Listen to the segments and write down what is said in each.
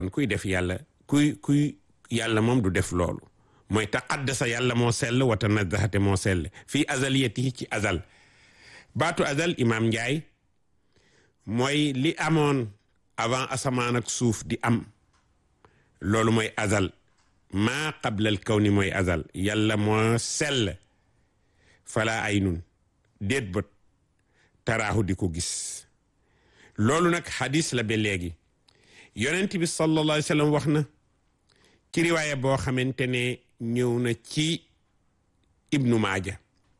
kuy def yàlla kuy kuy yàlla moom du def loolu mooy taqaddasa yàlla moo sell wa tanazahate moo sell fii azaliyatihi ci azal baatu azal imaam Njaay mooy li amoon avant asamaan ak suuf di am loolu mooy azal maa qablal kawni mooy azal yàlla moo sell fala ay nun déet bët taraahu di ko gis loolu nag xadis la ba léegi yonent bi sallallahu alayhi wa sallam wax na ci riwaaya boo xamante ne ñëw na ci ibnu maaja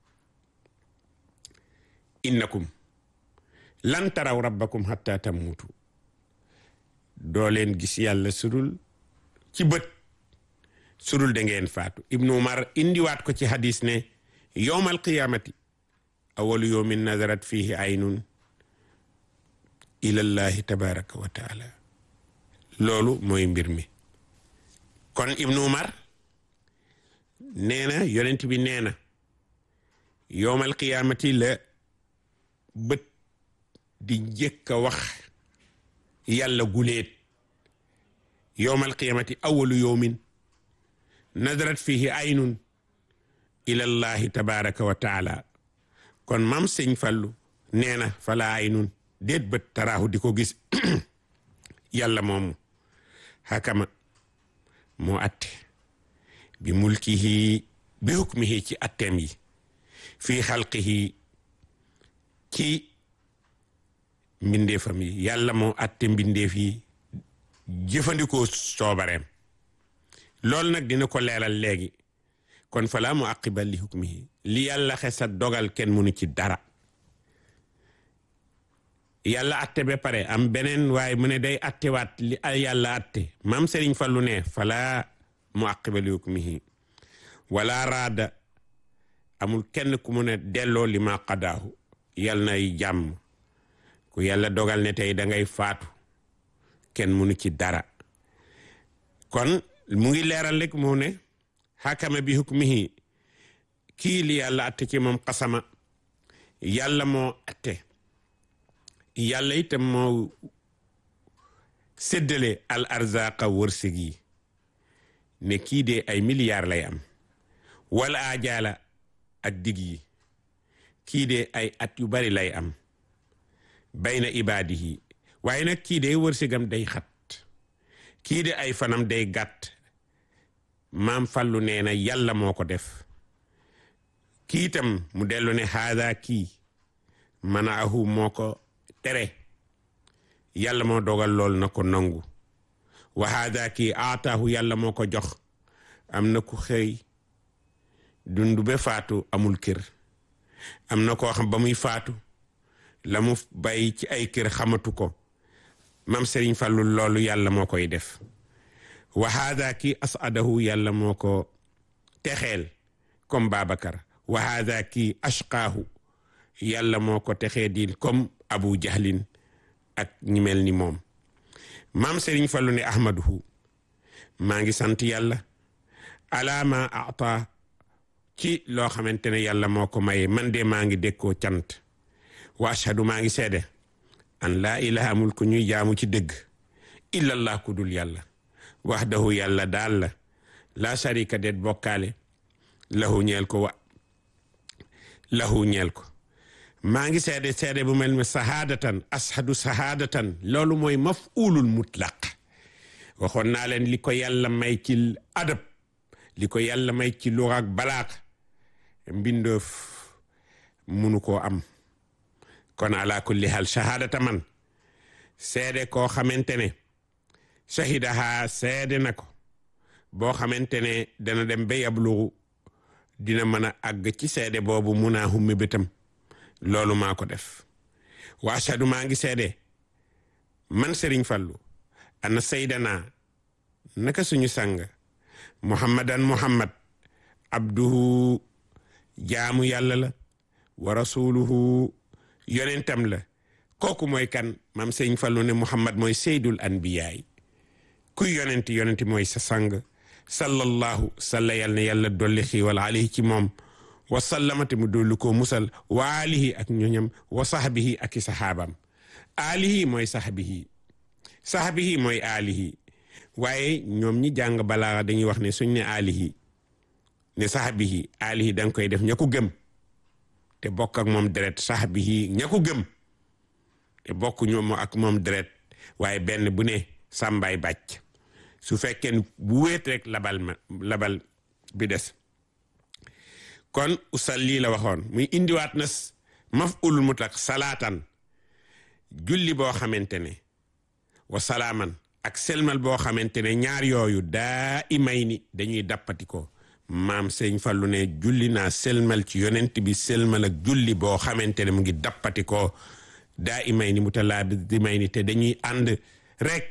innakum lan taraw rabbakum hatta tamuutu doo leen gis yàlla sudul ci bët sudul da ngeen faatu ibnu umar indiwaat ko ci hadis ne yowmal qiyamati awalu yowmin nazarat fihi aynun ilallahi tabaraka wa taala loolu mooy mbir mi kon ibnu umar nee na yonent bi nee na yowmal qiyaamati la bët di njëkk a wax yàlla guleet yowmal qiyaamati awalu yowmin nadarat fihi aynun ilallahi tabaraka wa taala kon mam sëñ fallu nee na fala aynun déet bët taraahu di ko gis yàlla moomu hakama moo atte bi mulkihi bi hukmihi ci atteem yi fii xalqihi ci mbindeefam yi yàlla moo atte mbindeef yi jëfandikoo soobareem loolu nag dina ko leeral léegi kon falaa mu aqiba li hukmihi li yàlla xesa dogal kenn mënu ci dara yàlla atte ba pare am beneen waaye mu ne day attewaat li yàlla atte maam Serigne Fallu ne falaa mu aqiba li hukmihi wala raada amul kenn ku mu ne delloo li ma qadaahu yàlla nay jàmm ku yàlla dogal ne tey da ngay faatu kenn mënu ci dara kon mu ngi leeral rek mu ne xakama bi hukmihi kii li yàlla atte ci moom xasama yàlla moo atte yàlla itam moo séddale al arzaqa wërsëg yi ne kii de ay milliards lay am wala ajaala ak dig yi kii de ay at yu bari lay am bayna ibaadihi waaye nag kii de wërsëgam day xat kii de ay fanam day gàtt maam fallu nee na yàlla moo ko def kii itam mu dellu ne haada kii mana ahu moo ko tere yàlla moo dogal lool na ko nangu wa haada kii aataahu yàlla moo ko jox am na ku xëy dundu be faatu amul kër am na koo xam ba muy faatu la mu bàyyi ci ay kër xamatu ko mam Serigne Fallou loolu yàlla moo koy def wa haada kii asadahu yàlla moo ko texeel comme Babacar wa haada kii ashqaahu yàlla moo ko texee diin comme Abu Jahlin ak ñi mel ni moom maam Serigne Fallou ne ahmaduhu maa ngi sant yàlla ala ma ata ci loo xamante ne yàlla moo ko maye man de maa ngi dékkoo cant wa ashhadu maa ngi seede an laa ilaha amul ku ñuy jaamu ci dëgg illallah ku dul yàlla wahdahu yàlla daal la laa sharika det bokkaale lahu ñeel ko wa lahu ñeel ko maa ngi seede seede bu mel ni sahaadatan ashadu sahaadatan loolu mooy maf'ulul mutlaq waxoon naa leen li ko yàlla may ci adab li ko yàlla may ci luga ak balaaq mbindoof munu koo am kon ala kulli hal shahadata man seede koo xamante ne shahidaha seede na ko boo xamante ne dana dem ba yablugu dina mën a àgg ci seede boobu mun naa hummi bëtam loolu maa ko def wa ashadu maa ngi seede man Serigne Fallou ana saydana naka suñu sang muhammadan muhammad abduhu jaamu yàlla la wa rasuluhu yonentam la kooku mooy kan mam sëñ Fallu ne muhammad mooy seydul anbiyaay kuy yonenti yonenti mooy sa sang sallallahu salla yal na yàlla dolli xiiwal alayhi ci moom wa sallamate mu dolli ko musal wa alihi ak ñoñam wa sahbihi ak i sahaabam alihi mooy sahbihi sahbihi mooy alihi waaye ñoom ñi jàng balaa dañuy wax ne suñ ne alihi ne saxabihi alihi da nga koy def ña ko gëm te bokk ak moom deret saxabihi ña ko gëm te bokk ñoom ak moom deret waaye benn bu ne sàmbaay bàcc su fekkee bu wéet rek labal ma labal bi des kon usal lii la waxoon muy indiwaat na maf'ul mutlaq salaatan julli boo xamante ne wa salaaman ak selmal boo xamante ne ñaar yooyu daa imay ni dañuy dappati ko maam sëñ Fallu ne julli naa selmal ci yonent bi selmal ak julli boo xamante ne mu ngi dappati ko daa imay ni mu talaa di may ni te dañuy ànd rek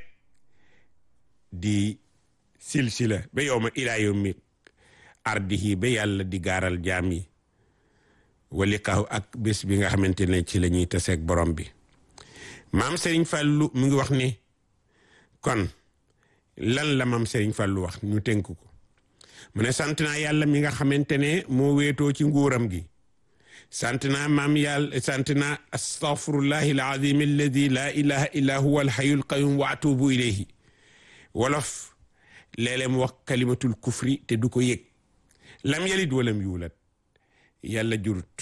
di silsila ba yow ma ilaa yawmi ardihi ba yàlla di gaaral jaam yi wali kaw ak bés bi nga xamante ne ci la ñuy taseeg borom bi maam Serigne Fallou mu ngi wax ni kon lan la maam Serigne Fallou wax ñu tënk ko mu ne sant naa yàlla mi nga xamante ne moo wéetoo ci nguuram gi sant naa maam yàlla sant naa astaghfirullahi alazim alladi la ilaha illa huwa alhayyul qayyum wa atubu ilayhi wolof léeg-léeg mu wax kalimatul kufri te du ko yëg lam yalit walam yuulat yàlla jurut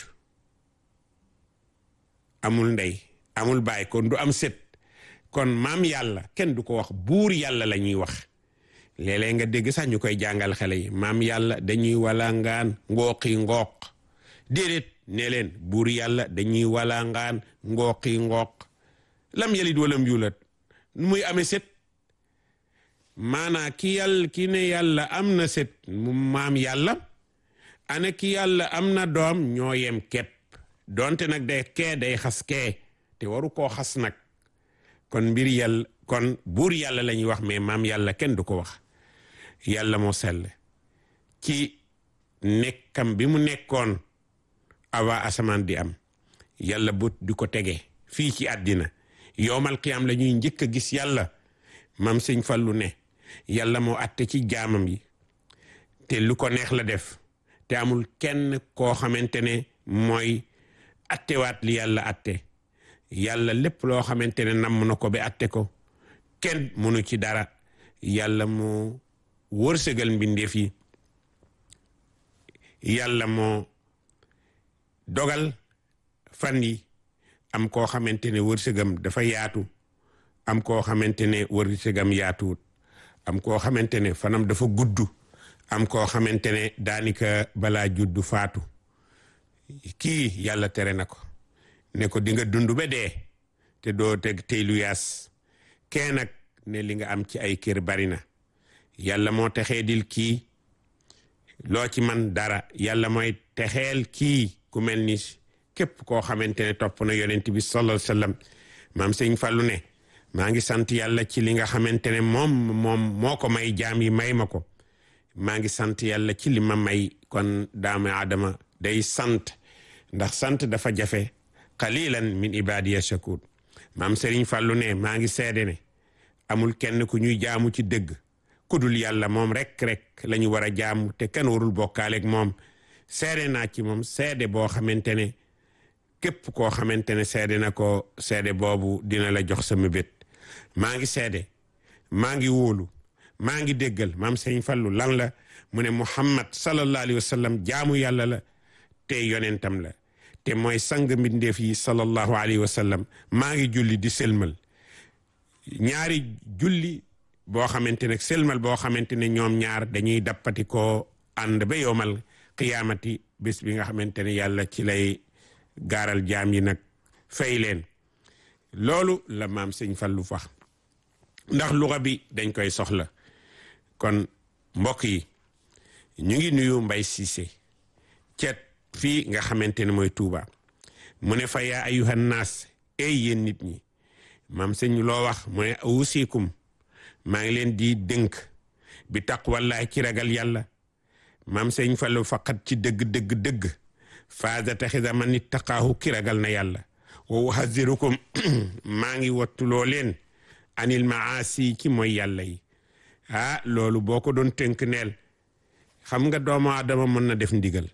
amul ndey amul baay kon du am set kon maam yàlla kenn du ko wax buur yàlla la ñuy wax léeg-léeg nga dégg sax ñu koy jàngal xale yi maam yàlla dañuy walangaan ngooqi ngooq déedéet ne leen buur yàlla dañuy walangaan ngooqi ngooq lam yalit walam yuulat nu muy amee set maanaa ki yàlla ki ne yàlla am na set mu maam yàlla ana ki yàlla am na doom ñoo yem kepp donte nag day kee day xas kee te waru koo xas nag kon mbir yàlla kon buur yàlla la ñuy wax mais maam yàlla kenn du ko wax yàlla moo sell ci nekkam bi mu nekkoon awa asamaan di am yàlla bu di ko tege fii ci àddina yowmal qiyaam la ñuy njëkk a gis yàlla mam sëñ Fallu ne yàlla moo atte ci jaamam yi te lu ko neex la def te amul kenn koo xamante ne mooy attewaat li yàlla atte yàlla lépp loo xamante ne namm na ko ba atte ko kenn mënu ci dara yàlla moo wërsëgal mbindeef yi yàlla moo dogal fan yi am koo xamante ne wërsëgam dafa yaatu am koo xamante ne wërsëgam yaatuwut am koo xamante ne fanam dafa gudd am koo xamante ne daanika balaa juddu faatu kii yàlla tere na ko ne ko di nga dund ba dee te doo teg tey lu yaas kee nag ne li nga am ci ay kër bari na yàlla moo texee dil kii loo ci man dara yàlla mooy texeel kii ku mel ni képp koo xamante ne topp na yonent bi sallallahu alayhi wasallam maam sëñ Fallu ne maa ngi sant yàlla ci li nga xamante ne moom moom moo ko may jaam yi may ma ko maa ngi sant yàlla ci li ma may kon daamu aadama day sant ndax sant dafa jafe qalilan min ibadiya shakur maam Serigne Fallou ne maa ngi seede ne amul kenn ku ñuy jaamu ci dëgg ku dul yàlla moom rek rek la ñu war a jaamu te kenn warul bokkaaleeg moom seede naa ci moom seede boo xamante ne képp koo xamante ne seede na ko seede boobu dina la jox sama bét maa ngi seede maa ngi wóolu maa ngi déggal maam Serigne Fallou lan la mu ne Muhammad sallallahu alayhi wa sallam jaamu yàlla la te yonentam la te mooy sang mbindeef yi sallallahu alayhi wa sallam maa ngi julli di selmal ñaari julli boo xamante ne selmal boo xamante ne ñoom ñaar dañuy dappati ko ànd ba yowmal qiyaamati bés bi nga xamante ne yàlla ci lay gaaral jaam yi nag fay leen loolu la maam sëñ Fallu fax ndax luxa bi dañ koy soxla kon mbokk yi ñu ngi nuyu Mbay Siise cet fii nga xamante ne mooy Tuuba mu ne fa yaa ayuhan naas ey yéen nit ñi maam sëñ loo wax mu ne awusikum maa ngi leen di dënk bi taqwallahi ci ragal yàlla maam sëñ Fallu faqat ci dëgg dëgg dëgg faasa taxisa man ittaqaahu ki ragal na yàlla wa uhazirukum maa ngi wattuloo leen anil maasi ci mooy yàlla yi ah loolu boo ko doon tënk neel xam nga doomu aadama mën na def ndigal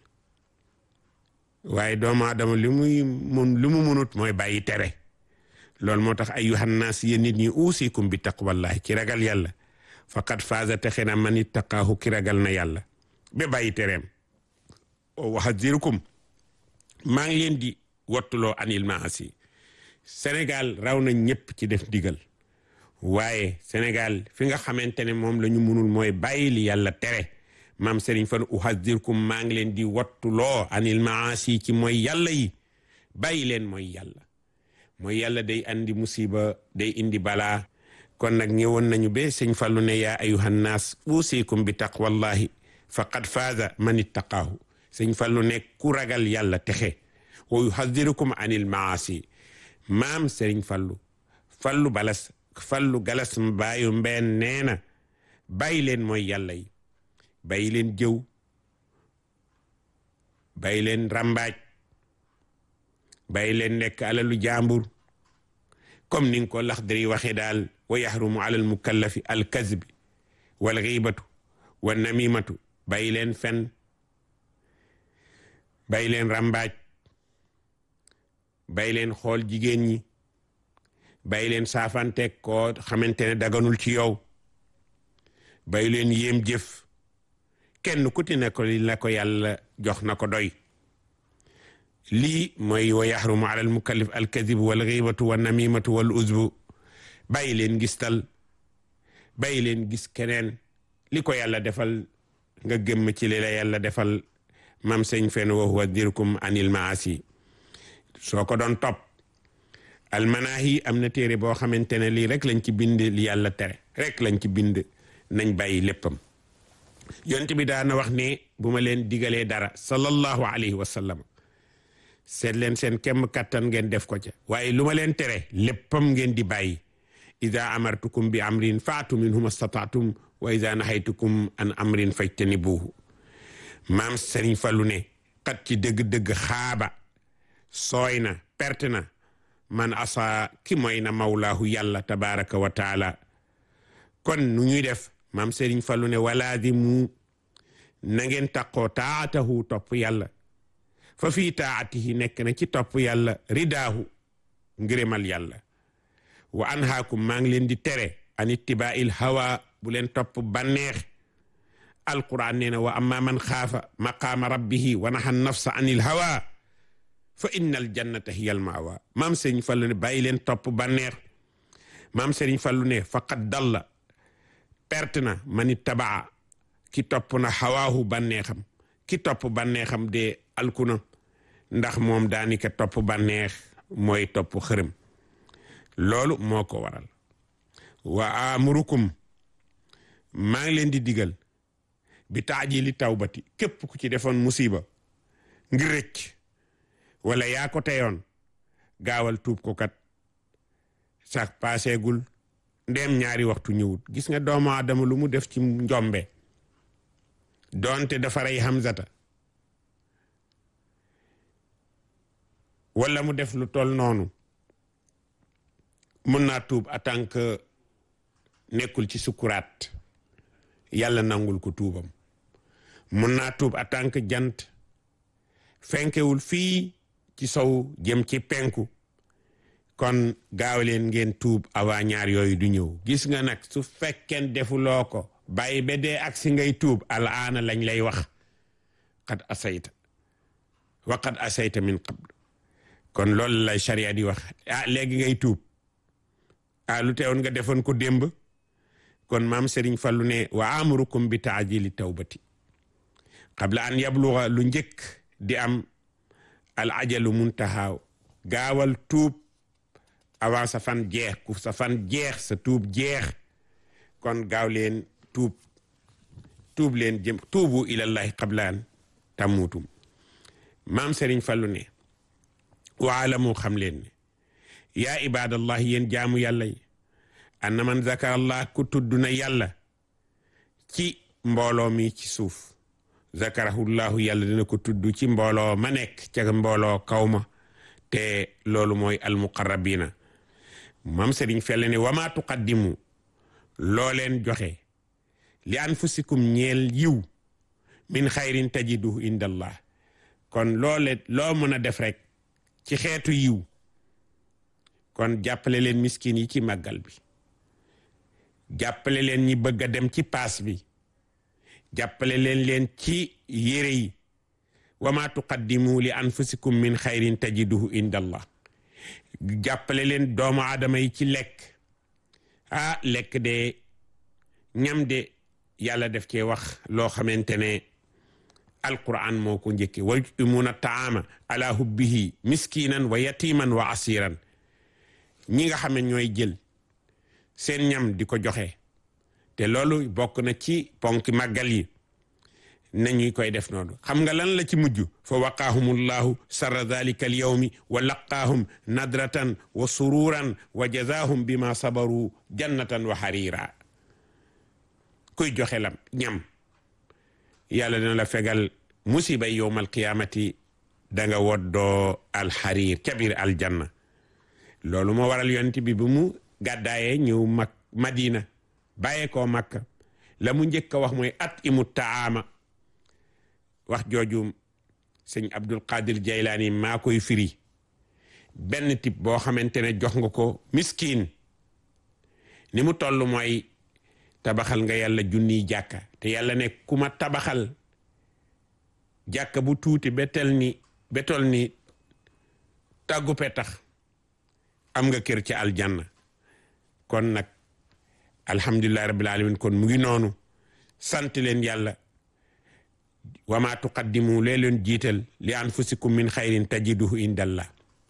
waaye doomu aadama li muy mun li mu munut mooy bàyyi tere loolu moo tax ayyuhan naas yéen nit ñi uusikum bi taqwallahi ci ragal yàlla faqad faaza texe na man ittaqaahu ki ragal na yàlla ba bàyyi tereem o waxadirukum maa ngi leen di wattuloo anil maasi Sénégal raw na ñëpp ci def digal waaye Sénégal fi nga xamante ne moom la ñu munul mooy bàyyi li yàlla tere maam Serigne Fall uhazirkum maa ngi leen di wattuloo anil maasi ci mooy yàlla yi bàyyi leen mooy yàlla mooy yàlla day andi musiba day indi balaa kon nag ñëwoon nañu be sëñ Fallu ne yaa ayuhan naas uusikum bi taqwallahi faqad faaza man ittaqaahu sëñ Fallu ne ku ragal yàlla texe wa yuhadirukum anil maasi maam Serigne Fallu Fallu balas Fallu galas mbaayu mbeen nee na bàyyi leen mooy yàlla yi bàyyi leen jëw bàyyi leen rambaaj bàyyi leen lekk alalu jàmbur comme ni nga ko Laxdari waxee daal wa yaxrumu ala al mukallafi al kazbi wal xiibatu wa namimatu bàyyi leen fen bàyyi leen rambaaj bàyyi leen xool jigéen ñi bàyyi leen saafanteeg koo xamante ne daganul ci yow bàyyi leen yéem jëf kenn ku ti ne ko li la ko yàlla jox na ko doy lii mooy wa yaxrumu ala al mukallif al kadib wal xiibatu wa namimatu wal uzbu bàyyi leen gistal bàyyi leen gis keneen li ko yàlla defal nga gëmm ci li la yàlla defal mam sëñ fen wa huwa dirkum anil maasi soo ko doon topp almanaahi am na téere boo xamante ne lii rek lañ ci bind li yàlla tere rek lañ ci bind nañ bàyyi léppam yonent bi daana wax ne bu ma leen digalee dara sallallahu alayhi wa sallam seet leen seen kemm kattan ngeen def ko ca waaye lu ma leen tere léppam ngeen di bàyyi ida amartukum bi amrin faatu minhu mastataatum wa ida nahaytukum an amrin fajtanibuhu maam Serigne Fallou ne kat ci dëgg-dëgg xaaba sooy na perte na man asa ki mooy na mawlaahu yàlla tabaraka wa taala kon nu ñuy def maam Serigne Fallou ne walaadimu na ngeen taqoo taatahu topp yàlla fa fii taatihi nekk na ci topp yàlla ridaahu ngërëmal yàlla wa anhaakum maa ngi leen di tere an ittibaa'il hawa bu leen topp banneex alquran nee na wa amma man xaafa maqaama rabbihi wa naha nafsa anil hawa fa inna al jannata hiya al maawa maam sëriñ fallu ne bàyyi leen topp banneex maam sëriñ fallu ne faqad dalla perte na man ittabaa ki topp na hawaahu banneexam ki topp banneexam de alkuna ndax moom daanika topp banneex mooy topp xërëm loolu moo ko waral wa amurukum maa ngi leen di digal bi taajili tawbati képp ku ci defoon musiba ngir rëcc wala yaa ko teyoon gaawal tuub ko kat sax paaseegul ndem ñaari waxtu ñëwut gis nga doomu aadama lu mu def ci njombe doonte dafa rey Hamzata wala mu def lu tol noonu mun naa tuub en tant que nekkul ci sukuraat yàlla nangul ko tuubam mun naa tuub en tant que jant fenkewul fii ci sow jëm ci penku kon gaaw leen ngeen tuub avant ñaar yooyu du ñëw gis nga nag su fekkeen defuloo ko bàyyi ba dee ak si ngay tuub alaana lañ lay wax qad asayta wa qad asayta min qabl kon loolu la sharia di wax ah léegi ngay tuub ah lu teewoon nga defoon ko démb kon maam Serigne Fallou ne wa amurukum bi taajili tawbati qabla an yabluga lu njëkk di am al ajalu muntahaaw gaawal tuub avant sa fan jeex ku sa fan jeex sa tuub jeex kon gaaw leen tuub tuub leen jëm tuubu ilallahi qabla an tamuutum maam Serigne Fallou ne waalamu xam leen ne yaa ibadallah yéen jaamu yàlla yi anna man zakarallah ku tudd na yàlla ci mbooloo mi ci suuf zakarahullahu yàlla dina ko tudd ci mbooloo ma nekk ca mbooloo kaw ma te loolu mooy almuqarrabina mam sëriñ felle ne wama tuqaddimu loo leen joxe li anfusikum ñeel yiw min xayrin tajiduhu indallah kon loole loo mën a def rek ci xeetu yiw kon jàppale leen miskin yi ci màggal bi jàppale leen ñi bëgg a dem ci paas bi jàppale leen leen ci yére yi wa ma tuqaddimu li anfusikum min xayrin tajiduhu inda allah jàppale leen doomu aadama yi ci lekk ah lekk de ñam de yàlla def cee wax loo xamante ne alquran moo ko njëkke wa yut'imuuna taama ala hubbihi miskinan wa yatiman wa asiran ñi nga xam ne ñooy jël seen ñam di ko joxe te loolu bokk na ci ponki màggal yi nañuy koy def noonu xam nga lan la ci mujj fa waqaahumullahu sarra dalika al yawmi wa laqaahum nadratan wa sururan wa jazaahum bima sabaru jannatan wa harira kuy joxe lam ñam yàlla dina la fegal musiba yowmal qiyamati da nga woddoo alxariir ca biir aljanna loolu moo waral yonent bi bu mu gàddaayee ñëw mag madina bàyyee koo makka la mu njëkk a wax mooy at imu taama wax jooju sëñ abdul qadir jaylaani maa koy firi benn type boo xamante ne jox nga ko miskin ni mu toll mooy tabaxal nga yàlla junniy jàkka te yàlla ne ku ma tabaxal jàkka bu tuuti betel ni betol ni tàggu petax am nga kër ci aljanna kon nag alhamdulillahi rabbil alamin kon mu ngi noonu sant leen yàlla wa ma tuqaddimu lee leen jiital li anfusikum min xayrin tajiduhu indallah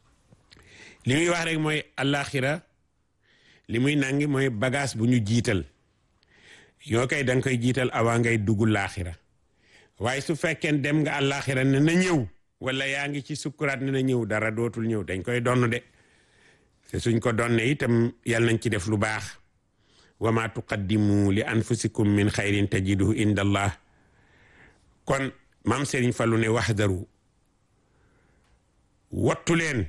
li muy wax rek mooy alaxira li muy nangi mooy bagage bu ñu jiital yoo koy danga koy jiital avant ngay dugg laaxira waaye su fekkee dem nga alaxira ne na ñëw wala yaa ngi ci sukkuraat ne na ñëw dara dootul ñëw dañ koy donn de te suñ ko donne itam yàlla nañ ci def lu baax wa ma tuqaddimu li anfusikum min xayrin tajiduhu inda allah kon maam Serigne Fallou ne waxdaru wattu leen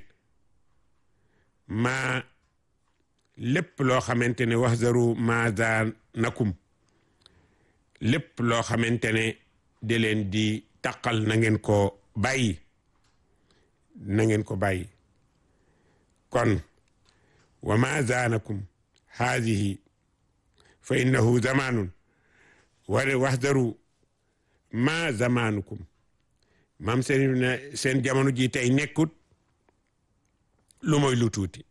maa lépp loo xamante ne waxdaru maada nakum lépp loo xamante ne de leen di taqal na ngeen ko bàyyi na ngeen ko bàyyi kon wa ma zaanakum haadihi fa innahu zamanun wala waxdaru ma zamanukum maam seen ne seen jamono ji tey nekkut lu mooy lu tuuti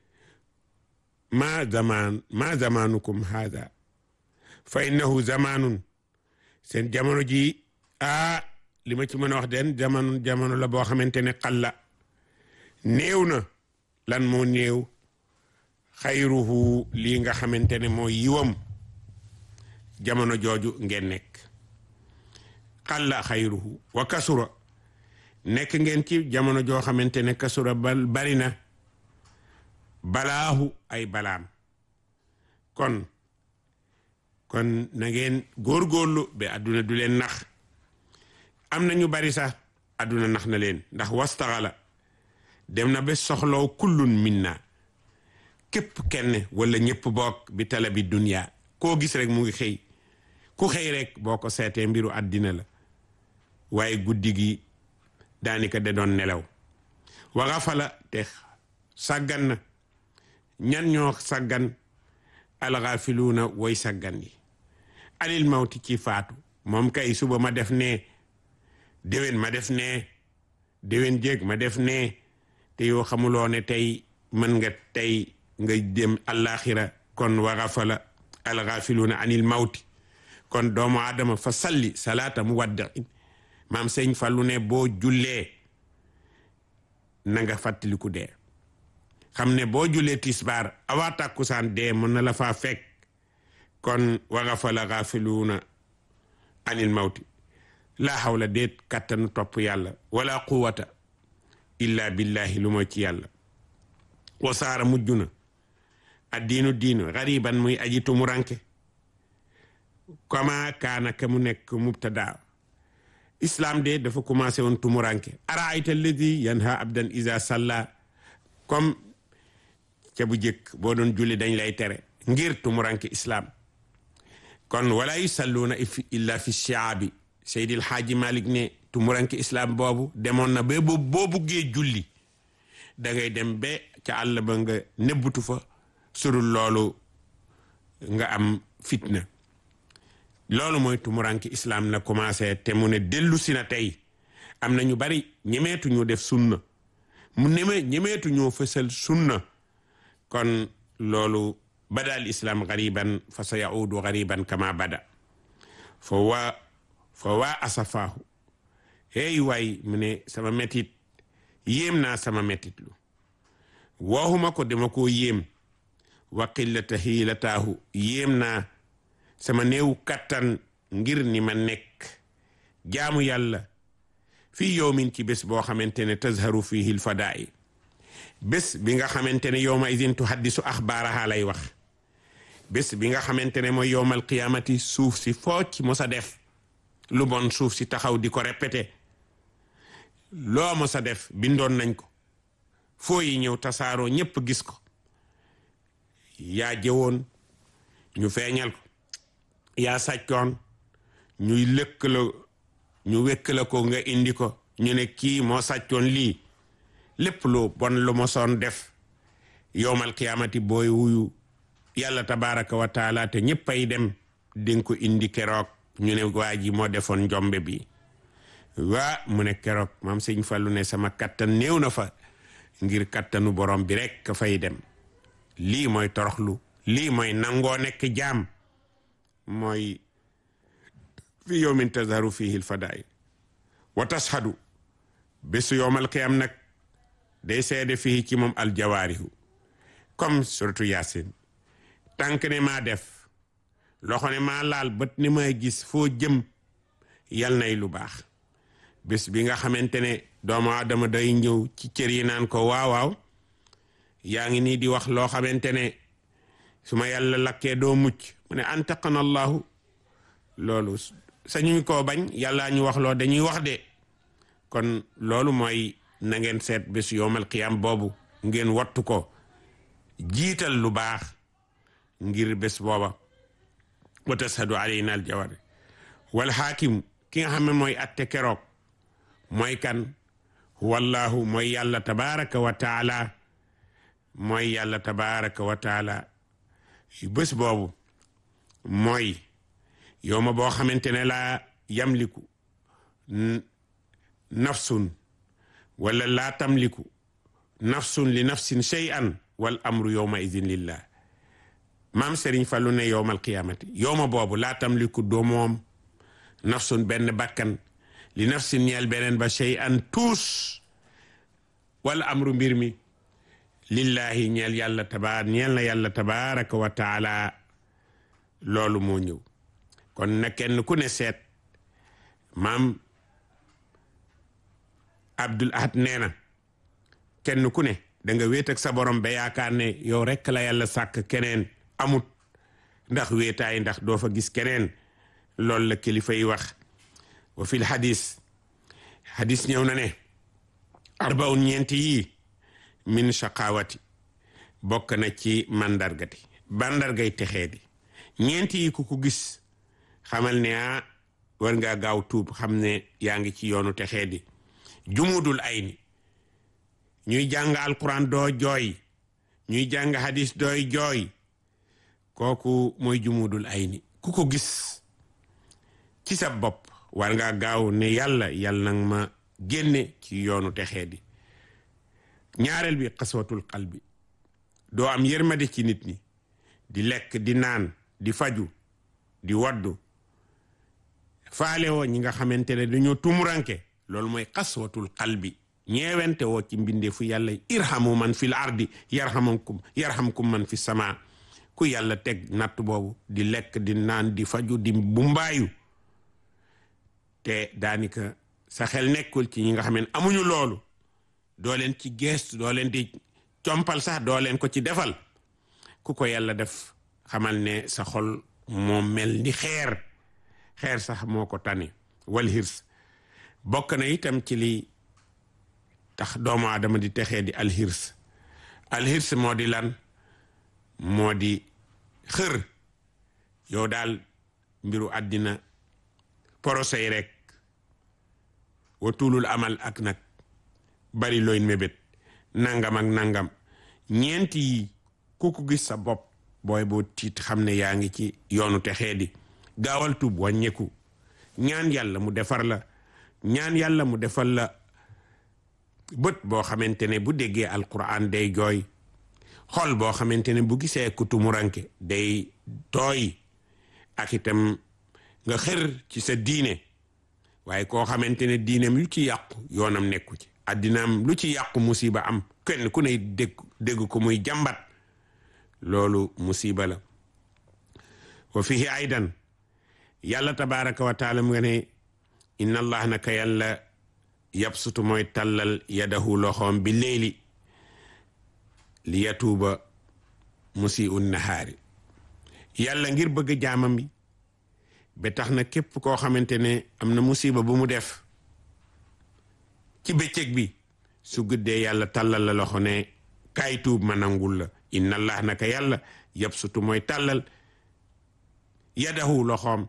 ma zaman ma zamanukum haada fa innahu zamanun seen jamono ji ah li ma ci mën a wax den jamono jamono la boo xamante ne xalla néew na lan moo néew xayruhu lii nga xamante ne mooy yiwam jamono jooju ngeen nekk xalla xayruhu wa kasura nekk ngeen ci jamono joo xamante ne kasura bal bari na balaahu ay balaam kon kon na ngeen góorgóorlu ba àdduna du leen nax am na ñu bari sax àdduna nax na leen ndax wastaxala dem na ba soxlaw kullun minna képp kenn wala ñëpp bokk bi tala bi dunya koo gis rek mu ngi xëy ku xëy rek boo ko seetee mbiru àddina la waaye guddi gi daanaka da doon nelaw waxa fala te sàggan na ñan ñoo sàggan alxaafiluuna woy sàggan yi alil mawti ci faatu moom kay suba ma def nee déwén ma def nee déwén jéeg ma def nee te yoo xamuloo ne tey mën nga tey nga dem àllaaxira kon waxa fala alxaafiluuna anil mawti kon doomu aadama fa salli salaata mu wadda maam sëñ Fallu ne boo jullee na nga fàttaliku dee xam ne boo jullee tisbaar awaa tàkkusaan dee mën na la faa fekk kon waxa fa la gaafiluuna anil mawti laa hawla déet kattanu topp yàlla wala quwata illa billahi lu mooy ci yàlla wasaara mujj na addiinu diinu gariban muy aji tumuranke kama kaana ka mu nekk mubtada islam de dafa commencé woon tumuranke araayta alladi yanha abdan isa salla comme ca bu jëkk boo doon julli dañ lay tere ngir tumuranke islam kon wala yusalluuna illa fi shaabi seydil xaaji malik ne tumuranke islam boobu demoon na ba boo buggee julli da ngay dem ba ca àll ba nga nebbutu fa surul loolu nga am fitna loolu mooy tumuranki islam na commencé te mu ne dellu si na tey am na ñu bari ñemeetu ñu def sunna mu neme ñemeetu ñoo fësal sunna kon loolu bada al islam gariban fa sa yaudu gariban kama bada fo waa fo waa asafaahu hey waay mu ne sama metit yéem naa sama metit lu waxuma ko dama koo yéem wa qillata hiilataahu yéem naa sama néew kattan ngir ni ma nekk jaamu yàlla fii yowmin ci bés boo xamante ne tazharu fihi lfadaai bés bi nga xamante ne yowma idin tuhaddisu axbaaraha lay wax bés bi nga xamante ne mooy yowmal qiyaamati suuf si foo ci mos a def lu bon suuf si taxaw di ko répété loo mos a def bindoon nañ ko foo yi ñëw tasaaroo ñépp gis ko yaa jëwoon ñu feeñal ko yaa sàccoon ñuy lëkk la ñu wekk la ko nga indi ko ñu ne kii moo sàccoon lii lépp lu bon lu mosoon def yowmal qiyaamati booy wuyu yàlla tabaraka wa taala te ñëpp ay dem dinga ko indi keroog ñu ne waa ji moo defoon njombe bi waa mu ne keroog maam sëñ Fallu ne sama kattan néew na fa ngir kattanu borom bi rek ka fay dem lii mooy toroxlu lii mooy nangoo nekk jaam mooy fi yowmin tazharu fihi lfadail wa tashhadu bésu yowmal qiyam nag day seede fii ci moom aljawaarihu comme surtout yaasin tànk ne maa def loxo ne maa laal bët ne maa gis foo jëm yal nay lu baax bés bi nga xamante ne doomu aadama day ñëw ci cër yi naan ko waaw waaw yaa ngi nii di wax loo xamante ne su ma yàlla lakkee doo mucc mu ne antaqana allahu loolu sañuñ koo bañ yàllaa ñu wax loo dañuy wax de kon loolu mooy na ngeen seet bés yowmal qiyam boobu ngeen wattu ko jiital lu baax ngir bés booba wa tashadu alayna al jawari wal xaakim ki nga xam ne mooy atte keroog mooy kan wallahu mooy yàlla tabaraka wa taala mooy yàlla tabaraka wa taala bés boobu mooy yow ma boo xamante ne laa yamliku nafsun wala laa tamliku nafsun li nafsin shay'an wal amru yowma idin lillah maam Serigne Fallou ne yowmal qiyamati yowma boobu laa tamliku doo moom nafsun benn bakkan li nafsin ñeel beneen ba shay'an tuus wala amru mbir mi lillahi ñeel yàlla tabaar ñeel na yàlla tabaraka wa taala loolu moo ñëw kon na kenn ku ne seet maam Abdul Ahad nee na kenn ku ne da nga wéet ak sa borom ba yaakaar ne yow rekk la yàlla sàkk keneen amut ndax wéetaay ndax doo fa gis keneen loolu la kilifa yi wax wa fil hadis hadis ñëw na ne arbaun ñeenti yii min shaqawati bokk na ci mandargati bandargay texee di ñeenti yi ku ko gis xamal ne ah war ngaa gaaw tuub xam ne yaa ngi ci yoonu texee di jumudul ay ni ñuy jàng alquran doo jooy ñuy jàng hadis dooy jooy kooku mooy jumudul ay ni ku ko gis ci sa bopp war ngaa gaaw ne yàlla yàlla nag ma génne ci yoonu texee di ñaareel bi xaswatul qalbi doo am yërmande ci nit ñi di lekk di naan di faju di waddu faale woo ñi nga xamante ne dañoo tumuranke loolu mooy xaswatul qalbi ñeewente woo ci mbindeefu yàlla irhamu man fil ardi yarhamkum yarhamkum man fi sama ku yàlla teg natt boobu di lekk di naan di faju di bumbaayu te daanaka sa xel nekkul ci ñi nga xam ne amuñu loolu doo leen ci geestu doo leen di compal sax doo leen ko ci defal ku ko yàlla def xamal ne sa xol moo mel ni xeer xeer sax moo ko tane wal hirs bokk na itam ci li tax doomu aadama di texee di alhirs alhirs moo di lan moo di xër yow daal mbiru àddina porosey rek wa tuulul amal ak nag bari looy mébét nangam ak nangam ñeenti yi ku ko gis sa bopp booy boo tiit xam ne yaa ngi ci yoonu texee di gaawal tuub wàññeeku ñaan yàlla mu defar la ñaan yàlla mu defal la bët boo xamante ne bu déggee alquran day jooy xol boo xamante ne bu gisee ku tumuranke day tooy ak itam nga xër ci sa diine waaye koo xamante ne diineem lu ci yàqu yoonam nekku ci addinaam lu ci yàqu musiba am kenn ku ne dégg dégg ko muy jàmbat loolu musiba la wa fihi aydan yàlla tabaraka wa taala mu nga ne inna allah naka yàlla yabsutu mooy tàllal yadahu loxoom bi léeli li yatuuba musi un nahaari yàlla ngir bëgg jaamam bi ba tax na képp koo xamante ne am na musiba bu mu def ci bëccëg bi su guddee yàlla tàllal la loxo ne kaay tuub ma nangul la inna allah naka yàlla yabsutu mooy tàllal yadahu loxoom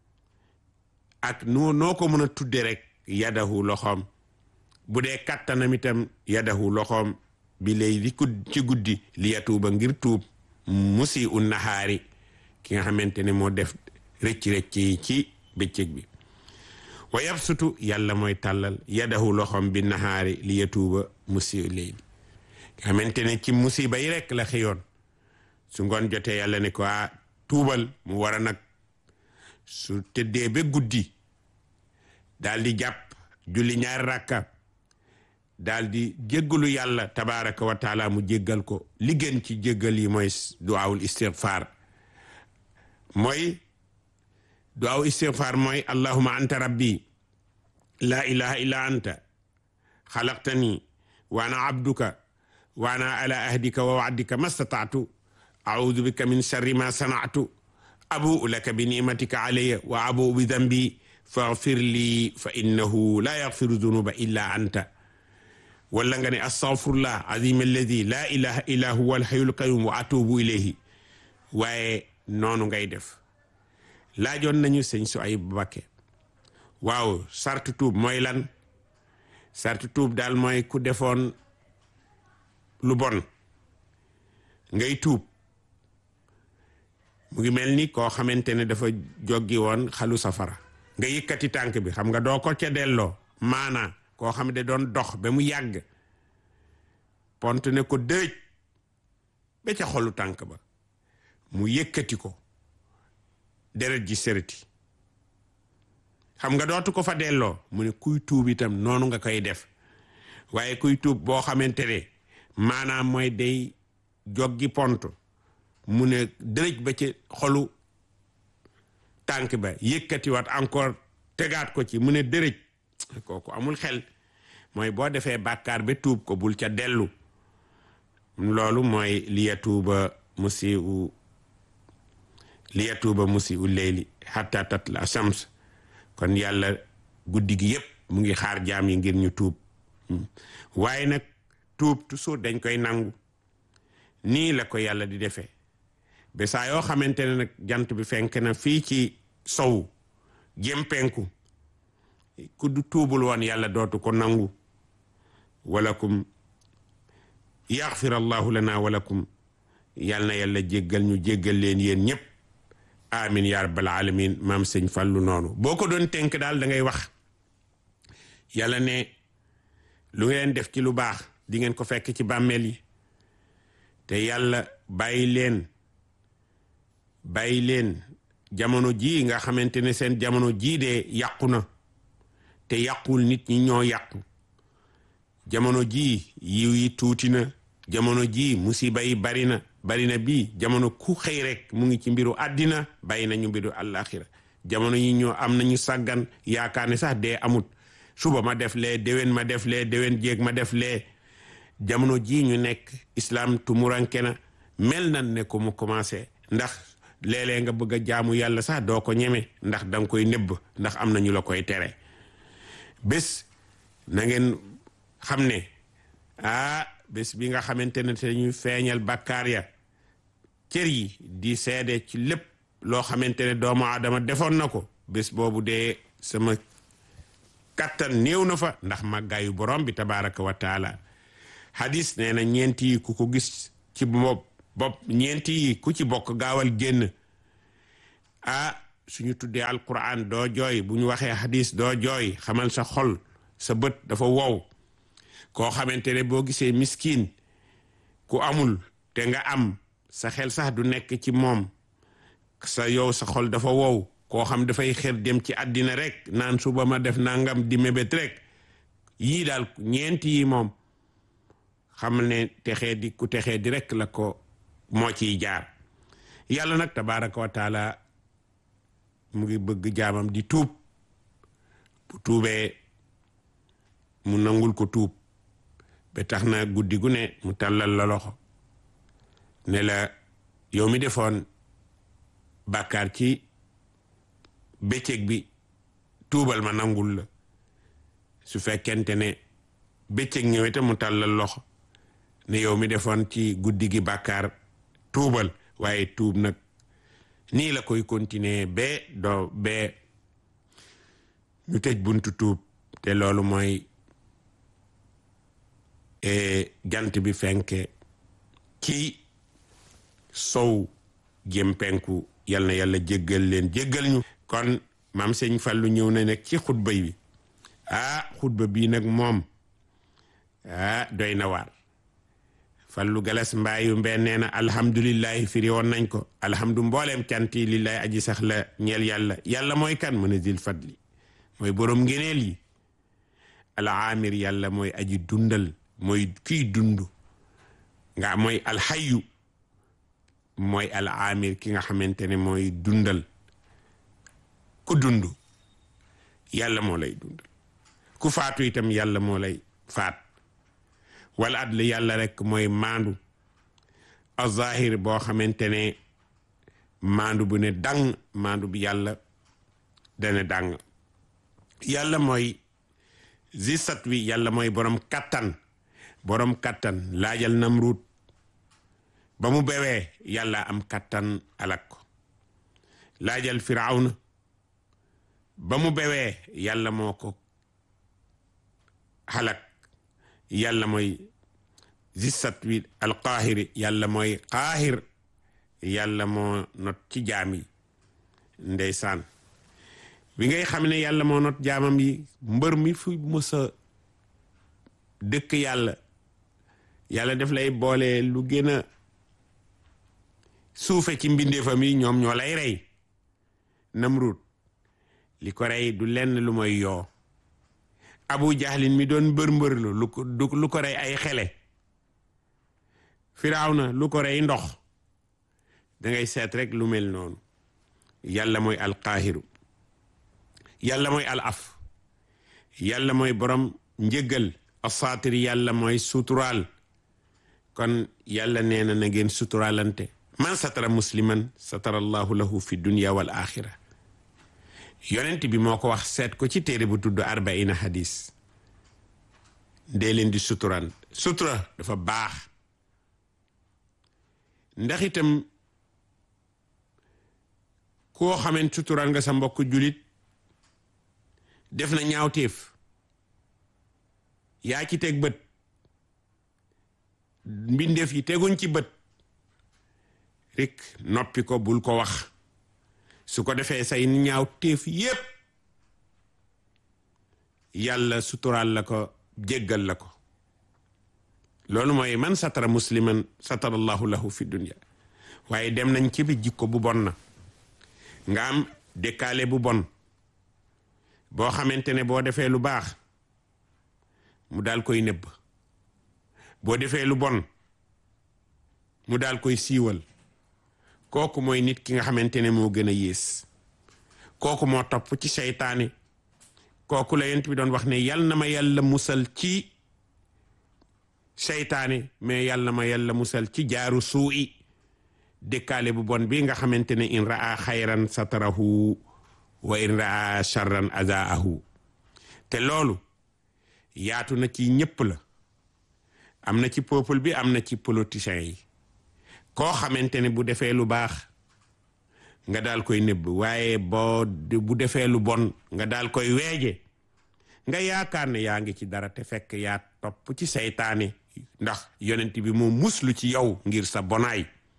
ak noo noo ko mën a tudde rek yadahu loxoom bu dee kattanam itam yadahu loxoom bi lay di ci guddi li yatuuba ngir tuub musi un nahaari ki nga xamante ne moo def rëcc-rëcc yi ci bëccëg bi wa yabsutu yàlla mooy tàllal yadahu loxoom bi nahaari li yatuuba musi leyli nga xamante ne ci musiba yi rek la xëyoon su ngoon jotee yàlla ne ko a tuubal mu war a nag su tëddee ba guddi daal di jàpp julli ñaari rakka daal di jéggalu yàlla tabaraka wa taala mu jéggal ko li gën ci jéggal yi mooy duwaawul istigfaar mooy duwaawu istigfaar mooy allahuma anta rabbi la ilaha illa anta xalaqtani wa ana abduka wa ana ala ahdika wa waadika mastataatu audu bika min sharri ma sanatu abuu laka bi nimatika alayya wa abuu bi dambi faghfir li fa innahu la yaghfiru dunuba illa anta wala nga ne astaghfirullah azim alladi la ilaha illa huwa alhayyul qayyum wa atubu ilayhi waaye noonu ngay def laajoon nañu sëñ su ay bakke waaw sartu tuub mooy lan sartu tuub daal mooy ku defoon lu bon ngay tuub mu ngi mel ni koo xamante ne dafa joggi woon xalu safara nga yëkkati tànk bi xam nga doo ko ca delloo maanaa koo xam ne doon dox ba mu yàgg pont ne ko dëj ba ca xolu tànk ba mu yëkkati ko deret ji sërëti xam nga dootu ko fa delloo mu ne kuy tuub itam noonu nga koy def waaye kuy tuub boo xamante ne maanaam mooy day joggi pont mu ne dërëj ba ci xolu tànk ba yëkkati waat encore tegaat ko ci mu ne dërëj kooku amul xel mooy boo defee bàkkaar ba tuub ko bul ca dellu loolu mooy liyatuuba musi u liyatuuba musi u leyli hatta tatla shams kon yàlla guddi gi yépp mu ngi xaar jaam yi ngir ñu tuub waaye nag tuub toujours dañ koy nangu nii la ko yàlla di defee ba saa yoo xamante ne nag jant bi fenk na fii ci sow jëm penku ku du tuubul woon yàlla dootu ko nangu walakum yaxfir allahu lana walakum yàl na yàlla jéggal ñu jéggal leen yéen ñëpp amin ya rabbal alamin maam sëñ fàllu noonu boo ko doon tënk daal da ngay wax yàlla ne lu ngeen def ci lu baax di ngeen ko fekk ci bàmmeel yi te yàlla bàyyi leen bàyyi leen jamono jii nga xamante ne seen jamono jii de yàqu na te yàqul nit ñi ñoo yàqu jamono jii yiw yi tuuti na jamono jii musiba yi bari na bari na bii jamono ku xëy rek mu ngi ci mbiru àddina bàyyi nañu mbiru àllaaxira jamono yi ñoo am nañu sàggan yaakaar ne sax dee amut suba ma def lee déwén ma def lee déwén jéeg ma def lee jamono jii ñu nekk islam tumuranke na mel nan ne ko mu commencé ndax léeg-léeg nga bëgg a jaamu yàlla sax doo ko ñeme ndax danga koy nëbb ndax am na ñu la koy tere bés na ngeen xam ne ah bés bi nga xamante ne te ñuy feeñal bàkkaar ya cër yi di seede ci lépp loo xamante ne doomu aadama defoon na ko bés boobu dee sama kattan néew na fa ndax màggaayu borom bi tabaraka wa taala hadis nee na ñeenti yi ku ko gis ci bopp bopp ñeenti yi ku ci bokk gaawal génn ah suñu tuddee alquran doo jooy bu ñu waxee hadis doo jooy xamal sa xol sa bët dafa wow koo xamante ne boo gisee miskin ku amul te nga am sa xel sax du nekk ci moom sa yow sa xol dafa wow koo xam dafay xër dem ci àddina rek naan suba ma def nangam di mébét rek yii daal ñeenti yi moom xam ne texee di ku texee di rek la ko moo ciy jaar yàlla nag tabaraka wa taala mu ngi bëgg jaamam di tuub bu tuubee mu nangul ko tuub ba tax na guddi gu ne mu tàllal la loxo ne la yow mi defoon bàkkaar ci bëccëg bi tuubal ma nangul la su fekkente ne bëccëg ñëwee te mu tàllal loxo ne yow mi defoon ci guddi gi bàkkaar tuubal waaye tuub nag nii la koy continuer ba doo ba ñu tëj buntu tuub te loolu mooy jant bi fenke ci sow jëm penku yal na yàlla jéggal leen jéggal ñu kon maam sëñ Fallu ñëw na nag ci xutba bi ah xutba bii nag moom ah doy na waar fallu galas mbaayu mbeen nee na alhamdulillahi firi woon nañ ko alhamdu mbooleem canti lillahi aji sax la ñeel yàlla yàlla mooy kan mën a zil fadli mooy boroom ngeneel yi alaamir yàlla mooy aji dundal mooy kiy dund nga mooy alxayu mooy alaamir ki nga xamante ne mooy dundal ku dund yàlla moo lay dundal ku faatu itam yàlla moo lay faat wala adl yàlla rek mooy maandu azahir boo xamante ne maandu bu ne dang maandu bi yàlla dana dang yàlla mooy zisat wi yàlla mooy borom kattan borom kattan laajal namruut ba mu bewee yàlla am kattan alak ko laajal firawna ba mu bewee yàlla moo ko xalak yàlla mooy zissat wi alqaahiri yàlla mooy qaahir yàlla moo not ci jaam yi ndeysaan bi ngay xam ne yàlla moo not jaamam yi mbër mi fu mësa dëkk yàlla yàlla def lay boole lu gën a suufe ci mbindeefam yi ñoom ñoo lay rey namrut li ko rey du lenn lu mooy yoo abu jahlin mi doon mbër mbër lu ko lu ko rey ay xele firawna lu ko rey ndox dangay seet rek lu mel noonu yàlla mooy alqaahiru yàlla mooy al af yàlla mooy borom njëggal asaatir yàlla mooy suturaal kon yàlla nee na na ngeen suturaalante man satara musliman satara allahu lahu fi dunya wal axira yonent bi moo ko wax seet ko ci téere bu tudd arbaina hadis dee leen di suturan sutura dafa baax ndax itam koo xamant suturan nga sa mbokk julit def na ñaawteef yaa ci teg bët mbindeef yi teguñ ci bët rek noppi ko bul ko wax su ko defee say ñaaw téef yépp yàlla suturaal la ko jéggal la ko loolu mooy man satara musliman satara allahu lahu fi dunya waaye dem nañ ci bi jikko bu bon na nga am dëkkaale bu bon boo xamante ne boo defee lu baax mu daal koy nëbb boo defee lu bon mu daal koy siiwal kooku mooy nit ki nga xamante ne moo gën a yées kooku moo topp ci seytaane kooku la yent bi doon wax ne yal na ma yàlla musal ci seytaane mais yal na ma yàlla musal ci jaaru suu'i dëkkaale bu bon bi nga xamante ne in raa xayran satarahu wa in raa charran azaahu te loolu yaatu na ci ñëpp la am na ci peuple bi am na ci politiciens yi koo xamante ne bu defee lu baax nga daal koy nëbb waaye boo bu defee lu bon nga daal koy weeje nga yaakaar ne yaa ngi ci dara te fekk yaa topp ci seytaane ndax yonent bi moo muslu ci yow ngir sa bonaay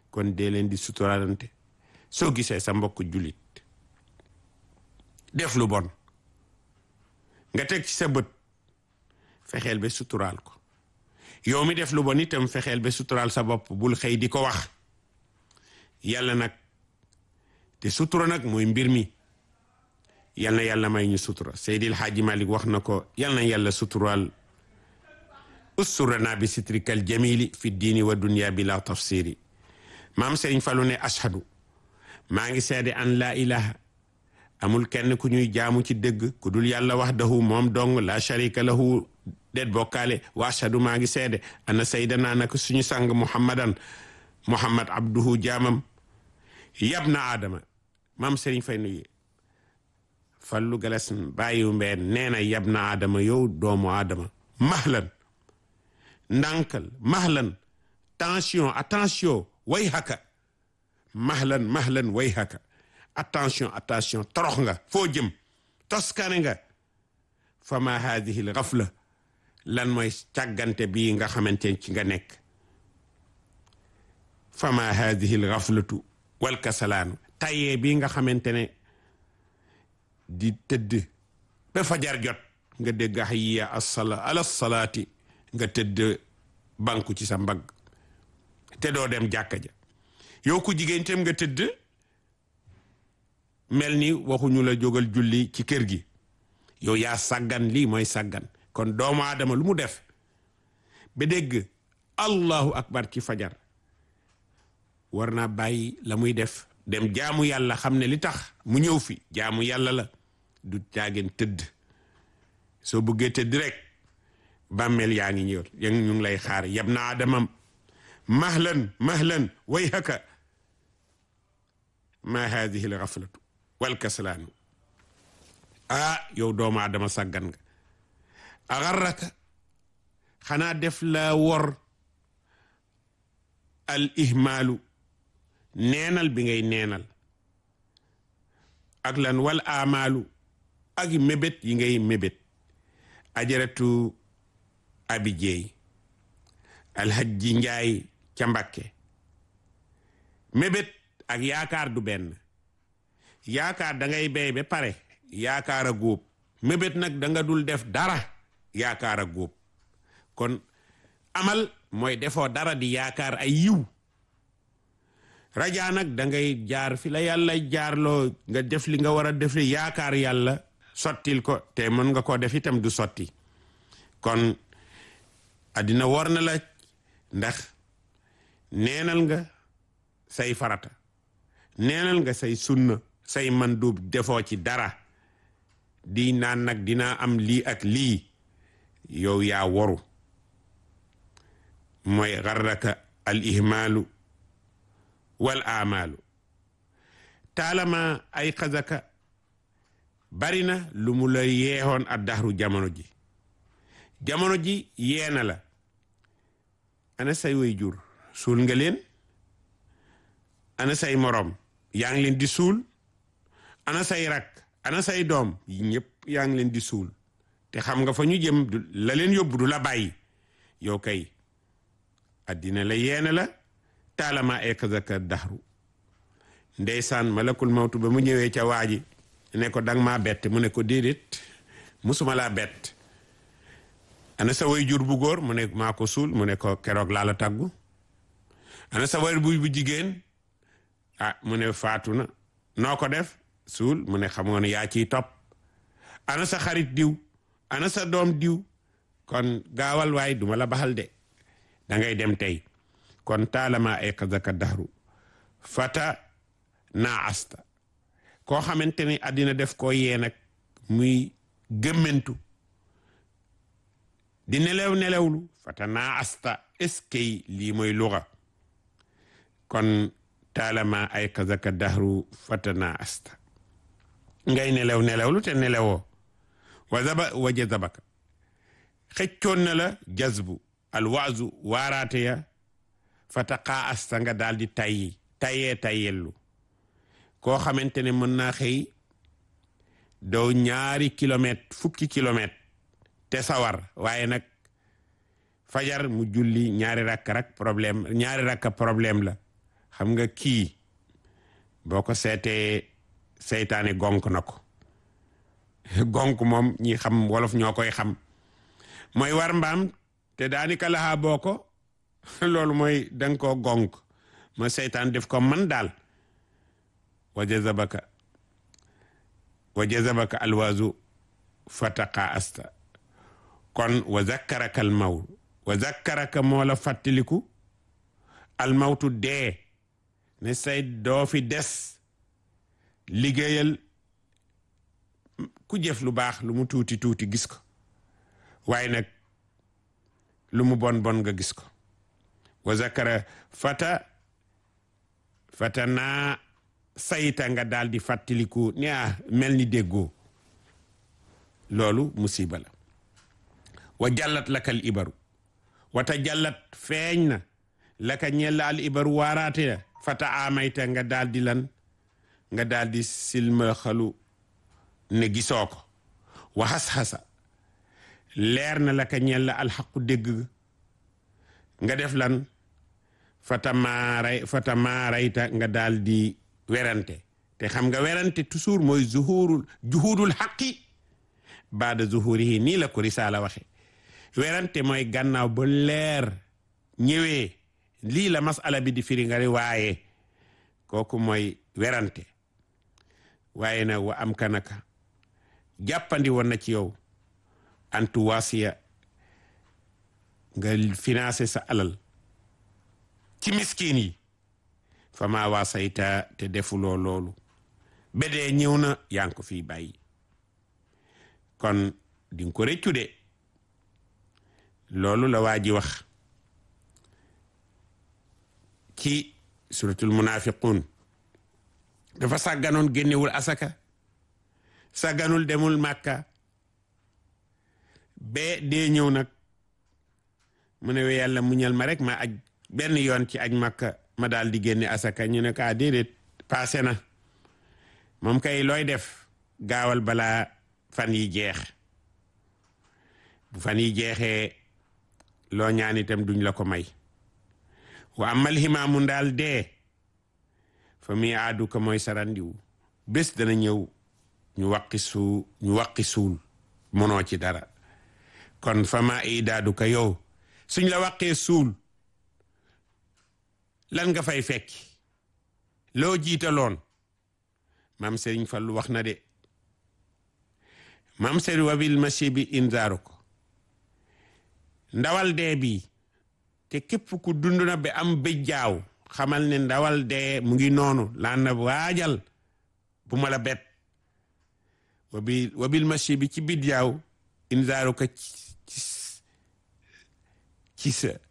kon dee leen di suturaalante soo gisee sa mbokk jullit def lu bon nga teg ci sa bët fexeel ba suturaal ko yow mi def lu bon itam fexeel ba suturaal sa bopp bul xëy di ko wax yàlla nag te sutura nag mooy mbir mi yal na yàlla may ñu sutura Seydil Haaji Malik wax na ko yal na yàlla suturaal usturana bi sitrikal jamili fi diini wa dunya bi la tafsiri maam Serigne Fallou ne ashadu maa ngi seede an laa ilaha amul kenn ku ñuy jaamu ci dëgg ku dul yàlla wahdahu moom dong la sharika lahu det bokkaale wa ashadu maa ngi seede ana saydana nak suñu sang muhammadan muhammad abduhu jaamam yab na aadama maam Serigne Fay nuyu fallu galas bàyyiwu mbeen nee na yab na aadama yow doomu aadama mahlan ndànkal mahlan tension attention way haka mahlan mahlan way haka attention attention torox nga foo jëm toskane nga fama hadihi l gafla lan mooy càggante bii nga xamante ci nga nekk fama hadihi l gaflatu wal kasalaanu tayee bii nga xamante ne di tëdd ba fajar jot nga dégg hayya assala ala salaati nga tëdd banku ci sa mbagg te doo dem jàkka ja yow ku jigéen tam nga tëdd mel ni waxuñu la jógal julli ci kër gi yow yaa sàggan lii mooy sàggan kon doomu aadama lu mu def ba dégg allahu akbar ci fajar war naa bàyyi la muy def dem jaamu yàlla xam ne li tax mu ñëw fi jaamu yàlla la du caageen tëdd soo bëggee tëdd rek bàmmeel yaa ngi ñëw ya ñu ngi lay xaar yab na adamam mahlan mahlan way haka ma hadihi l gaflatu wal kaslaanu ah yow doomu adama sàggan nga agarraka xanaa def la wor al ihmaalu neenal bi ngay neenal ak lan wal amaalu ak mébét yi ngay mébét ajaratu abi jeey alhajji njaay ca mbakke mébét ak yaakaar du benn yaakaar da ngay béy ba pare yaakaar a góob mébét nag da nga dul def dara yaakaar a góob kon amal mooy defoo dara di yaakaar ay yiw rajaa nag da ngay jaar fi la yàlla jaarloo nga def li nga war a def li yaakaar yàlla sottil ko te mën nga koo def itam du sotti kon addina war na la ndax neenal nga say farata neenal nga say sunna say mandub defoo ci dara di naan nag dinaa am lii ak lii yow yaa waru mooy garraka al ihmaalu wal amaalu taalama ay xazaka bari na lu mu la yeexoon ak daxru jamono ji jamono ji yeena la ana say way jur suul nga leen ana say morom yaa ngi leen di suul ana say rak ana say doom yi ñëpp yaa ngi leen di suul te xam nga fa ñu jëm la leen yóbbu du la bàyyi yow kay addina la yeena la taalama ekazaka daxru ndeysaan malakul mawtu ba mu ñëwee ca waaji ne ko dang maa bett mu ne ko déedéet musuma laa bett ana sa way jur bu góor mu ne maa ko suul mu ne ko keroog laa la tàggu ana sa way bu bu jigéen ah mu ne faatu na noo ko def suul mu ne xamoon yaa ciy topp ana sa xarit diw ana sa doom diw kon gaawal waay duma la baxal de da ngay dem tey kon taalama ay xazaka daxru fata naa asta koo xamante ni àddina def koo yee nag muy gëmmentu di nelew nelewlu fata naa asta eskey lii mooy luga kon taalama ay xazaka daxru fata naa asta ngay nelew nelewlu te nelewoo wa zaba wa jazabaka xëccoon na la jazbu alwaazu waaraate ya fata xaa asta nga daal di tayyi tayyee tayyellu koo xamante ne mën naa xëy doo ñaari kilomètre fukki kilomètre te sawar waaye nag fajar mu julli ñaari rakk rak problème ñaari rakka problème la xam nga kii boo ko seetee seytaane gonk na ko gonk moom ñi xam wolof ñoo koy xam mooy war mbaam te daanaka laxaa boo ko loolu mooy danga koo gonk ma seytaan def ko man daal wa jazabaka wa jazabaka alwaazu fataqa asta kon wa zakkaraka al maw wa zakkaraka moo la fàttaliku al mawtu dee ne say doo fi des liggéeyal ku jëf lu baax lu mu tuuti tuuti gis ko waaye nag lu mu bon bon nga gis ko wa zakara fata fata naa sayta nga daal di fàttaliku ne ah mel ni déggoo loolu musiba la wa jallat lakal ibaru wata jallat feeñ na laka ñella al ibaru waaraate na fata amayta nga daal di lan nga daal di silmaxalu ne gisoo ko wa xas-xasa leer na laka ñella alxaqu dégg nga def lan fata maaray fata maarayta nga daal di werante te xam nga werante toujours mooy zuhurul juhudul xaqi baada zuhurihi nii la ko risaala waxe werante mooy gannaaw ba leer ñëwee lii la masala bi di firi nga waaye kooku mooy werante waaye nag wa am kanaka jàppandi woon na ci yow antu wasiya nga financé sa alal ci miskin yi fa maa wasayta te defuloo loolu bedee ñëw na yaa ngi ko fii bàyyi kon di nga ko rëccu de loolu la waa ji wax ci suratul munafiqun dafa sàgganoon génnewul asaka sàgganul demul màkka bee dee ñëw nag mu ne we yàlla muñal ma rek ma aj benn yoon ci aj màkka ma daal di génne asaka ñu ne ka déedéet passé na moom kay looy def gaawal balaa fan yi jeex bu fan yi jeexee loo ñaan itam duñ la ko may wa amal ximaamu ndaal dee fa muy aadu ko mooy sarandiwu bés dana ñëw ñu waqi suu ñu waqi suul mënoo ci dara kon fa ma idaadu ko yow suñ la waqee suul lan nga fay fekki loo jiitaloon maam Serigne Fallu wax na de maam Serigne wabil machi bi inzaaru ko ndawal dee bi te képp ku dund na ba am bëjjaaw xamal ne ndawal dee mu ngi noonu laan na waajal bu ma la bet wabil wabil machi bi ci bidjaaw inzaaru ko ci ci sa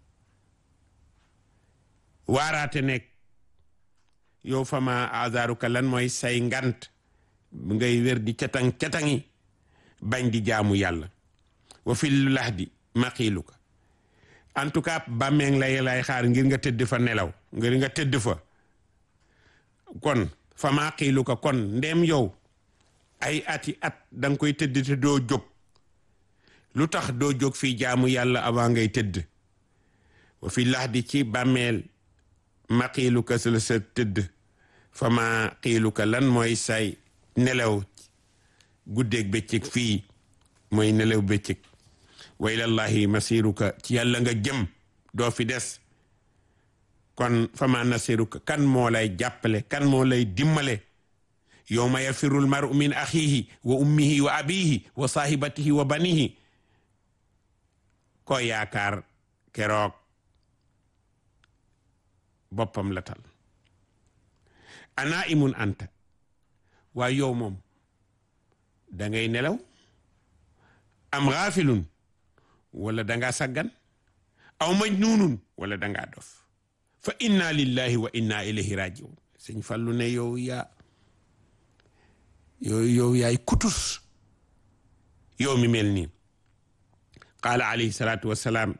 waaraate nekk yow fama azaaruka lan mooy say ngant bu ngay wér di catang catangi bañ di jaamu yàlla wa fil lahdi maqiiluka en tout cas bàmmeeng lay lay xaar ngir nga tëdd fa nelaw ngir nga tëdd fa kon fa maqiiluka kon ndem yow ay ati at danga koy tëdd te doo jóg lu tax doo jóg fii jaamu yàlla avant ngay tëdd wa fi lahdi ci bàmmeel ma xiiluka sa la sa tëdd fa ma xiiluka lan mooy say nelaw guddeeg bëccëg fii mooy nelaw bëccëg wa ilallahi masiruka ci yàlla nga jëm doo fi des kon fa ma nasiruka kan moo lay jàppale kan moo lay dimmale yowma yafirul maru min axihi wa ummihi wa abihi wa sahibatihi wa banihi ko yaakaar keroog boppam la tal ana imun anta waaye yow moom dangay nelaw am xaafilun wala danga saggan aw majnunun wala danga dof fa inna lillahi wa inna ilayhi rajiun sëñ Fallu ne yow yaa yow yow yaay kutus yow mi mel nii qaala alayhi salaatu wassalaam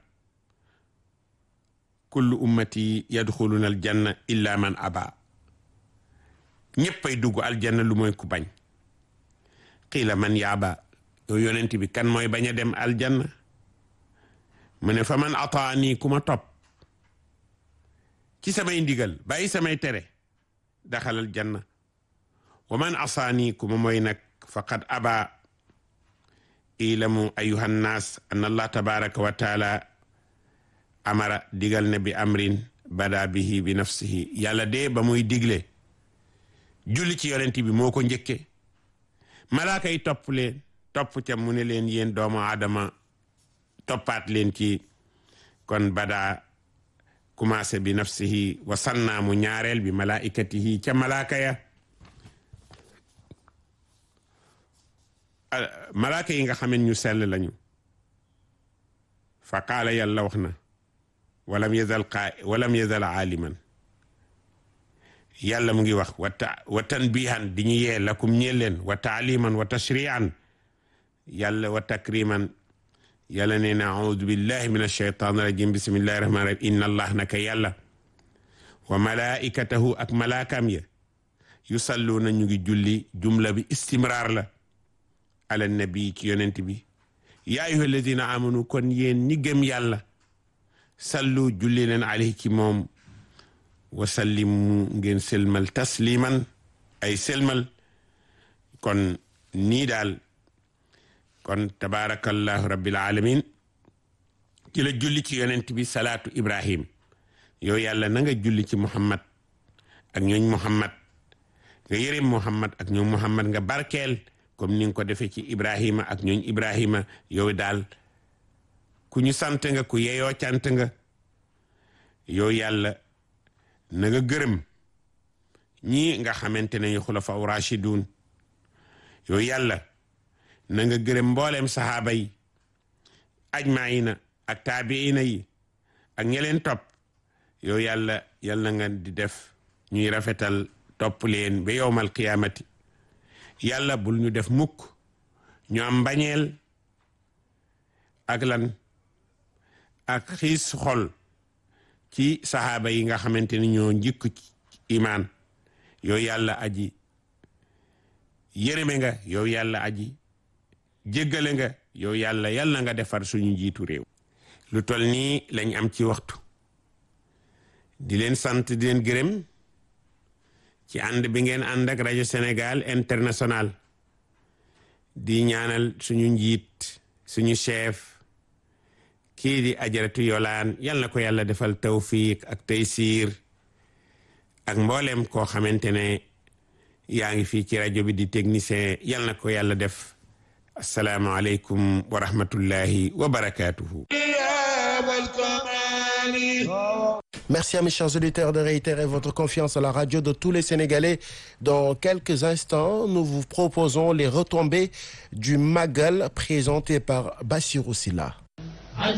kullu ummati yadxuluna aljanna illa man aba ñéppay dugg aljanna lu mooy ku bañ qiila man yaaba yow yonent bi kan mooy bañ a dem aljanna mu ne fa man ataani ku ma topp ci samay ndigal bàyyi samay tere daxalal janna wa man asaani ku ma mooy nag faqad aba ilamu ayuha nnaas an allah tabaraka wa taala amara digal ne bi amrin bada bihi bi nafsihi yàlla de ba muy digle julli ci yonent bi moo ko njëkke malaaka yi topp leen topp ca mu ne leen yéen doomu aadama toppaat leen ci kon bada commencé bi nafsihi wa sannaamu ñaareel bi malaikatihi ca malaaka ya malaaka yi nga xamen ñu sell lañu fa qaala yàlla wax na walam yazal qa walam yazal aaliman yàlla mu ngi wax wa ta wa tanbihan di ñu yee lakum ñeel leen wa taaliman wa tashrian yàlla wa takriman yàlla nee na audu billahi min alsheytan rajim bismillahi rahmani rahim inna allah naka yàlla wa malaikatahu ak malaakam ya yusalluuna ñu ngi julli jumla bi istimraar la ala nabi ci yonent bi yaa ayuha alladina amanu kon yéen ñi gëm yàlla sallu julli leen alayhi ci moom wa sallimu ngeen selmal tasliman ay selmal kon nii daal kon tabarakallahu rabbil alamin ci la julli ci yonent bi salaatu ibrahim yow yàlla na nga julli ci muhammad ak ñooñ muhammad nga yërëm muhammad ak ñooñ muhammad nga barkeel comme ni nga ko defee ci ibrahima ak ñooñ ibrahima yow daal ku ñu sant nga ku yeyoo cant nga yow yàlla na nga gërëm ñii nga xamante ne ñu xulafa u rashidun yow yàlla na nga gërëm mbooleem sahaaba yi ajmaina ak taabiina yi ak ñeleen topp yow yàlla yàlla nga di def ñuy rafetal topp leen ba yowmal qiyaamati yàlla bul ñu def mukk ñu am mbañeel ak lan ak xiis xol ci saxaaba yi nga xamante ni ñoo njëkk ci imaan yow yàlla aji yërëme nga yow yàlla aji jéggale nga yow yàlla yàlla nga defar suñu njiitu réew lu tol nii lañ am ci waxtu di leen sant di leen gërëm ci ànd bi ngeen ànd ak rajo Sénégal international di ñaanal suñu njiit suñu chef kii di ajaratu yolaan yal na ko yàlla defal tawfiq ak taysiir ak mboolem koo xamante ne yaa ngi fii ci rajo bi di technicien yal na ko yàlla def asalaamualeykum wa rahmatullahi wa barakatuhu Merci à mes chers auditeurs de réitérer votre confiance à la radio de tous les Sénégalais. Dans quelques instants, nous vous proposons les retombées du Magal présenté par Bassirou Silla.